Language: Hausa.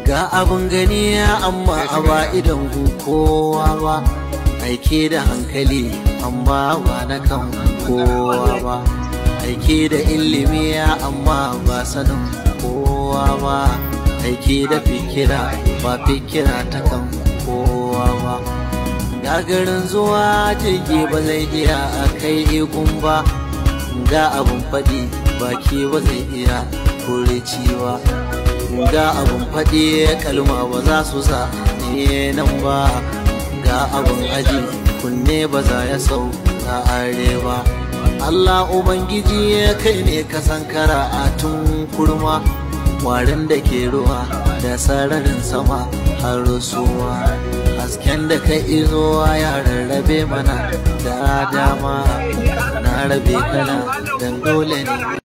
ga abin gani amma a ba idan kowa ba aike da hankali amma ba na kan kowa ba aike da ilimi amma ba sanin kowa ba aike da fikira ba fikira ta kan kowa ba gagarin zuwa jirgi ba zai iya a kai igun ba ga abin faɗi baki ba zai iya kore ciwa ga abin faɗi kalma ba za su sa ne nan ba ga abin aji kunne ba za ya sau na arewa Allah Ubangiji kai ne ka sankara a tun kurma warin da ke ruwa da sararin sama har suwa hasken da ka izo ya rarrabe mana da dama na rabe kana dan dole ne